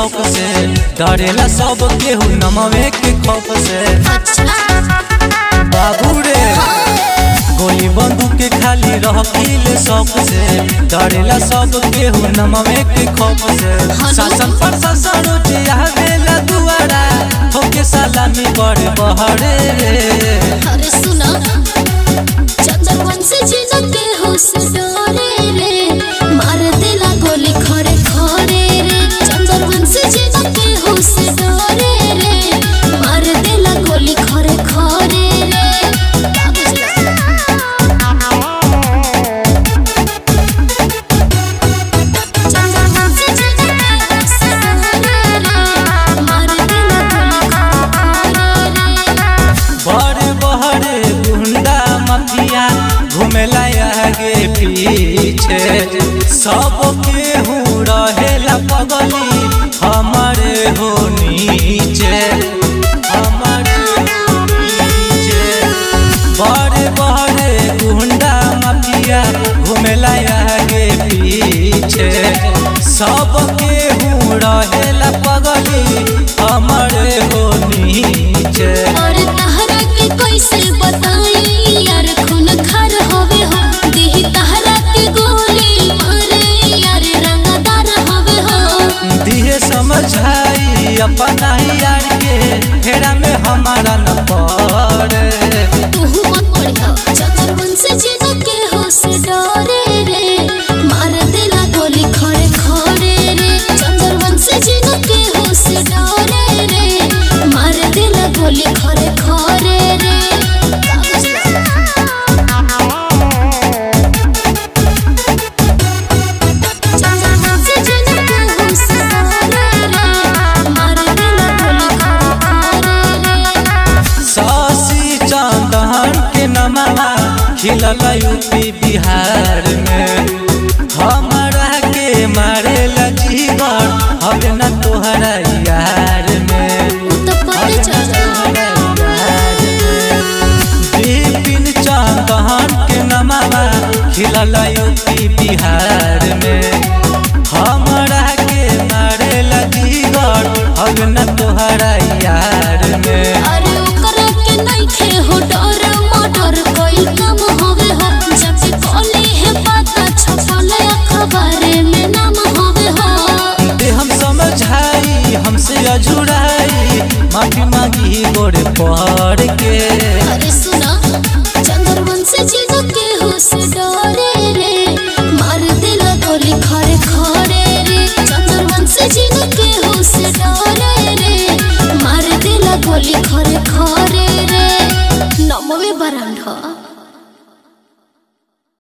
शौक से डरेला सब केहू नमवे के खौफ से बाबू रे गोली बंदूक के खाली रखिल शौक से डरेला सब केहू नमवे के खौफ से शासन प्रशासन रोज आवेला दुआरा होके सलामी बड़े बहरे अरे सुना चंदन से जिनते हो से डरे रे मार देला गोली खड़े खड़े रे चंदन से जिनते हो से डरे रे मार देला गोली खड़े खड़े रे का बुझला चंदन से जिनते हो से डरे रे मार देला गोली खड़े खड़े रे बड़े बहरे गुंडा मफिया घुमेला आगे पीछे सब केहू रहेला पगली हमारे हो नीचे हमारे हो नीचे बड़े बड़े गुंडा मफिया घुमेला आगे पीछे सब केहू रहेला पगली हमारे हो नीचे और तहरा के कैसे बताई यार खून खार होवे हो देही तहरा के गोली मारे यार रंगदार होवे हो दिए समझाई अपना ही यार के फेरा में हमारा न पड़े तू मत पड़ी हो चतुर्वन से जीना के हो से डरे रे मार देला गोली खड़े खड़े रे चंद्रवन से जीना के हो से डरे रे मार देला गोली खड़े खड़े रे का बुझला? चंदन से जिनके हो से डरे रे मार देला गोली खड़े खड़े रे शशि चंदन के नमवा खिलल यूपी बिहार में हमारा के मारे जीवन हवे न तोहरा यार में तो पते चल विपिन चंदन के नमवा खिलल यूपी बिहार